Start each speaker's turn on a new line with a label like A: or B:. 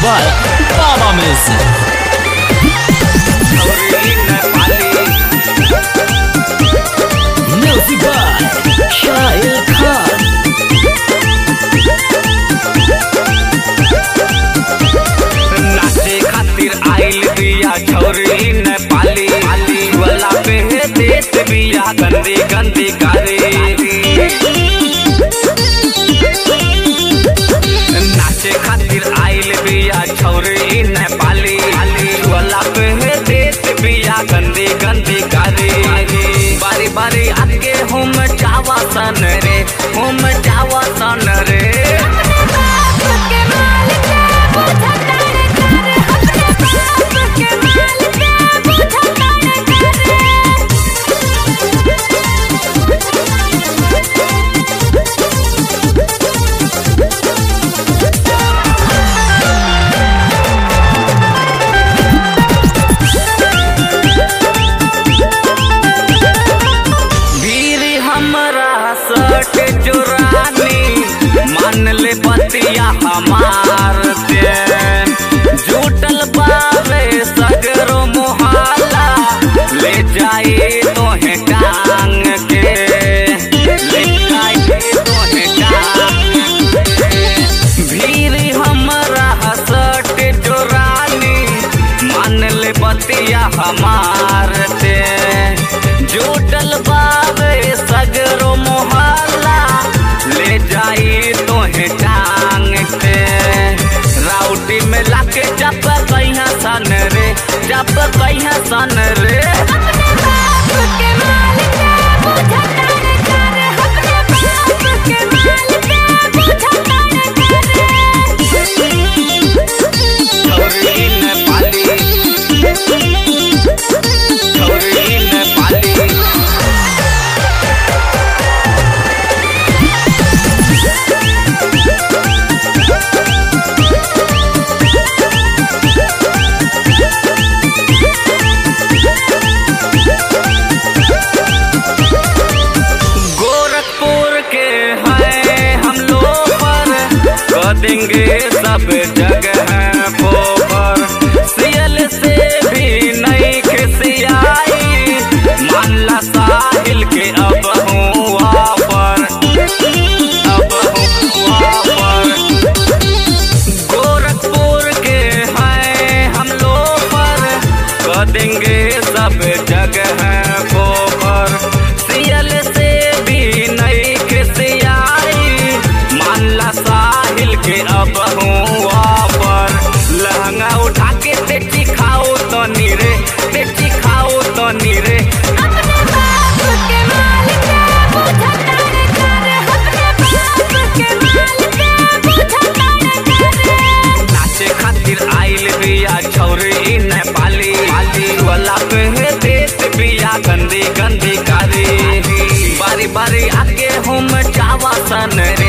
A: by Baba Music. Music by Shahil Khan.
B: नाचे खातिर आइल बिया छौरी नेपाली वाला पे देत बिया गंदी गंदी गारी नाचे खातिर आइल बिया छौरी नेपाली वाला पे देत बिया गंदी गंदी गारी बारी बारी आके हम जावा सन रे हम जावा सन रे भीड़ हमरा सट चुरानी मान ले बतिया हमार ते जुटल बावे सगरो मोहल्ला ले जाए तोहे टांग के ले जाए तोहे टांग के भीड़ हमरा सट चुरानी मान ले बतिया हमार ते जुटल बावे सगरो मोहल्ला ले जाई तोहे टांग के राउटी में लाके जब कहिया सन रे जब कहिया सन रे छौरी नेपाली छौरी नेपाली गोरखपुर के हैं हम लोग पर कर देंगे सब जगह पोपर सियल से भी नहीं खिसियाई मानला साहिल के अब हुआ पर अब हुआ पर गोरखपुर के हैं हम लोग पर कर देंगे सब जगह पोपर सियल से भी नहीं खिसियाई मानला साहिल के अब हुआ पर लहंगा उठा के तेची खाओ तो नीरे तेची खाओ तो नीरे नाचे खातिर आइल बिया छौरी नेपाली वाला पे देत बिया गंदी गंदी कारी बारी बारी आके हम जावा सन